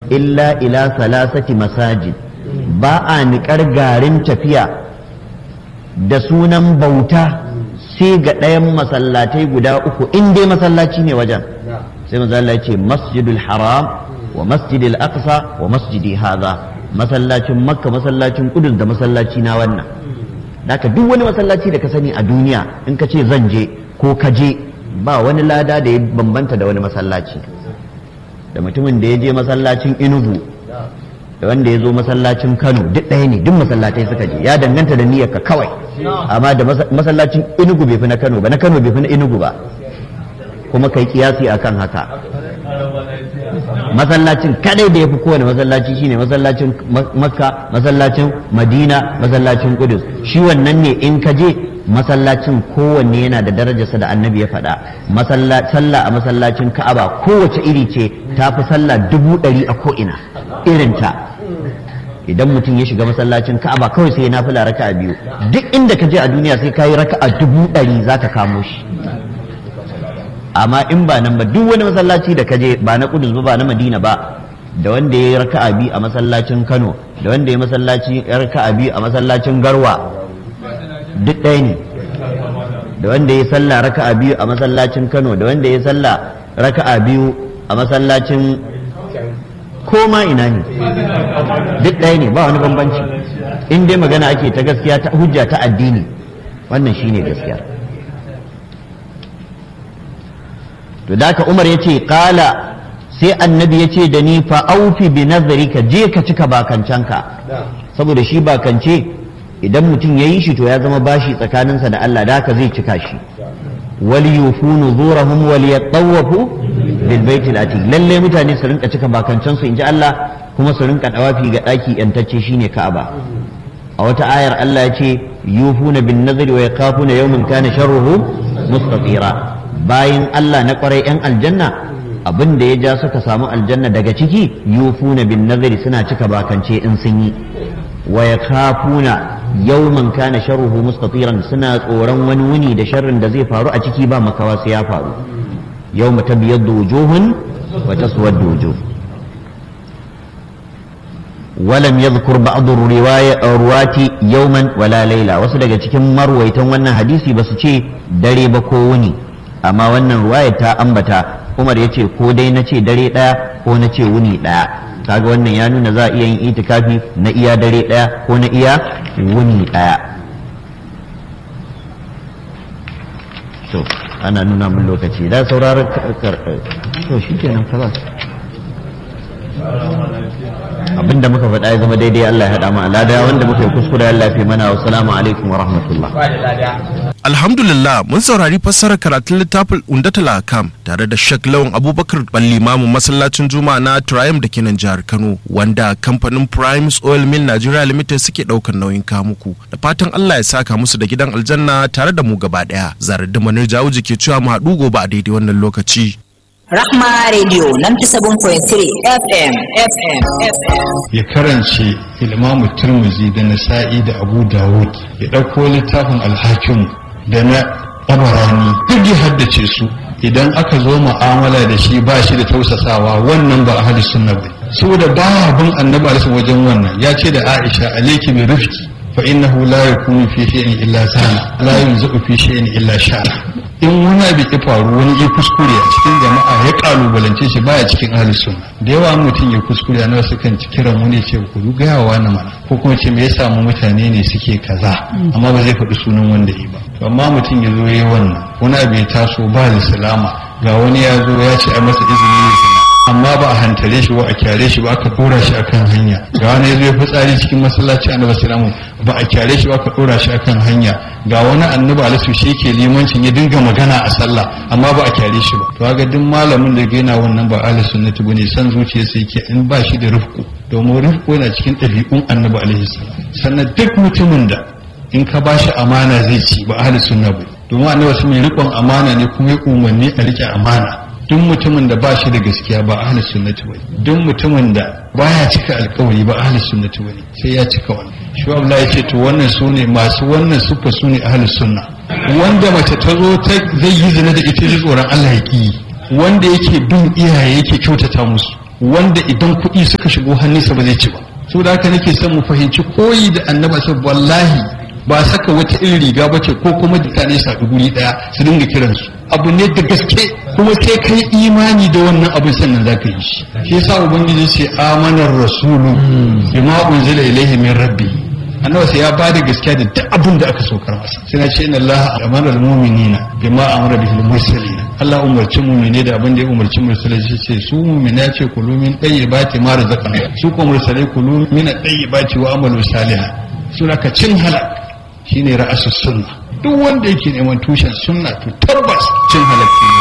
illa ila salasati masajid ba a niƙar garin tafiya da sunan bauta sai ga ɗayan masallatai guda uku in dai masallaci ne wajen sai manzo Allah ya ce masjidul haram wa masjidil aqsa wa masjidi hadha masallacin makka masallacin kudus da masallaci na wannan haka duk wani masallaci da ka sani a duniya in ka ce zan je ko ka je ba wani lada da ya bambanta da wani masallaci da mutumin da ya je masallacin inugu da wanda ya zo masallacin kano duk ɗaya ne duk masallatai suka je ya danganta da niyyar ka kawai amma da masallacin inugu bai fi na kano ba na kano bai fi na inugu ba kuma kai kiyasi akan haka masallacin kadai da ya fi kowane masallaci shine masallacin makka masallacin madina masallacin kudus shi wannan ne in ka je masallacin kowanne yana da darajarsa da annabi ya faɗa sallah a masallacin ka'aba kowace iri ce ta fi sallah dubu ɗari a ko'ina irinta idan mutum ya shiga masallacin ka'aba kawai sai ya nafila raka'a biyu duk inda ka je a duniya sai ka yi raka'a dubu ɗari za ka kamo shi amma in ba nan ba duk wani masallaci da kaje ba na kudus ba ba na madina ba da wanda ya yi raka'a biyu a masallacin kano da wanda ya masallaci raka'a biyu a masallacin garwa duk ɗaya ne da wanda ya sallah raka'a biyu a masallacin kano da wanda ya sallah raka'a biyu a masallacin koma ina ne duk ɗaya ne ba wani bambanci in dai magana ake ta gaskiya ta hujja ta addini wannan shine gaskiya to da ka umar ya ce kala sai annabi ya ce da ni fa aufi bi nazarika je ka cika bakancanka saboda shi bakance idan mutum ya yi shi to ya zama bashi tsakaninsa da Allah da haka zai cika shi wal yufu nuzurahum wal yatawafu bil baitil atiq lalle mutane su rinka cika bakancansu inji Allah kuma su rinka dawafi ga daki yantacce shine Ka'aba a wata ayar Allah ya ce yufuna bin nazari wa yakafuna yawman kana sharruhu mustatira bayan Allah na kwarai 'yan aljanna abin da ya ja suka samu aljanna daga ciki yufuna bin nazari suna cika bakance in sun yi wa yakhafuna yawman kana sharruhu mustatiran suna tsoron wani wuni da sharrin da zai faru a ciki ba makawa sai ya faru yawma tabyaddu wujuhun wa taswaddu wujuh ولم يذكر بعض الرواية الرواة يوما ولا ليلة wasu daga cikin marwaitan wannan hadisi ba su ce dare ba ko wuni amma wannan ruwayar ta ambata umar ya ce ko dai na ce dare ɗaya ko na ce wuni ɗaya kaga wannan ya nuna za a iya yin itikafi na iya dare ɗaya ko na iya wuni ɗaya to ana nuna mun lokaci da sauraron to shi kenan kaza abinda muka faɗa ya zama daidai Allah ya haɗa mu alada wanda muka yi kuskure Allah fi mana wa salamu alaikum wa rahmatullah Alhamdulillah mun saurari fassarar karatun littafin Undatul Akam tare da Sheikh Lawan Abubakar Ballimamu masallacin Juma'a na Triumph da kenan jihar Kano wanda kamfanin Primes Oil Mill Nigeria Limited suke ɗaukar nauyin kamuku da fatan Allah ya saka musu da gidan aljanna tare da mu gaba ɗaya zarar da manar jawuji ke cewa mu haɗu gobe a daidai wannan lokaci. Rahma Radio 97.3 FM FM FM. ya karance ilmamu turmuzi da nasa'i da abu dawud ya ɗauko littafin alhakim da na tabarani duk ya haddace su idan aka zo mu'amala da shi ba shi da tausasawa wannan ba ahli sunna ba saboda ba bin annabi alaihi wajen wannan ya ce da aisha alayki bi rifqi fa innahu la yakunu fi shay'in illa sana la yunzu fi shay'in illa shara in wani abu ya faru wani ya kuskure a cikin jama'a ya kalubalance shi baya cikin ahli sunna da yawa mutum ya kuskure na wasu kan kiran wani ce ku gaya wa na mana ko kuma ce me ya samu mutane ne suke kaza amma ba zai faɗi sunan wanda yi ba to amma mutum ya zo ya wannan wani abu ya taso ba da salama ga wani ya zo ya ce a masa izini ya zina amma ba a hantare shi ba a kyare shi ba aka dora shi akan hanya ga wani ya zo ya fitsari cikin masallaci annabi sallallahu ba a kyare shi ba aka dora shi akan hanya ga wani annabi alisu shi ke limancin ya dinga magana a sallah amma ba a kyare shi ba to ga duk malamin da gaina wannan ba ahli sunnati bane san zuciya sai ke in ba shi da rufku domin rufku yana cikin ɗabi'un annabi alaihi salam sannan duk mutumin da in ka ba shi amana zai ci ba ahli sunna ba domin annabi sun mai riƙon amana ne kuma ya umarni a riƙe amana duk mutumin da ba shi da gaskiya ba ahli sunnati bane duk mutumin da baya cika alkawari ba ahli sunnati bane sai ya cika wannan shi Allah ya ce to wannan sune masu wannan sufa sune ahli sunna wanda mace ta zo ta zai yi zina da ita ji tsoron Allah ya ki wanda yake bin iyaye yake kyautata musu wanda idan kuɗi suka shigo hannunsa ba zai ci ba saboda haka nake son mu fahimci koyi da annaba sai wallahi ba saka wata irin riga ba ce ko kuma mutane su haɗu guri ɗaya su dinga kiransu abu ne da gaske kuma sai kai imani da wannan abin sannan za ka yi shi shi yasa ubangiji ce amanar rasulu bima unzila ilaihi min rabbi annabi sai ya bada gaskiya da duk abin da aka saukar masa sai na ce inna allaha amara almu'minina bima amara bihi almursalin Allah umarci mu'mine da abin da ya umarci mursalai shi ce su mu'mina ce kulu min tayyibati ma razaqna su ko mursalai kulu min tayyibati wa amalu salihan suna ka cin halak shine ra'asus sunna duk wanda yake neman tushen sunna to tabbas cin halak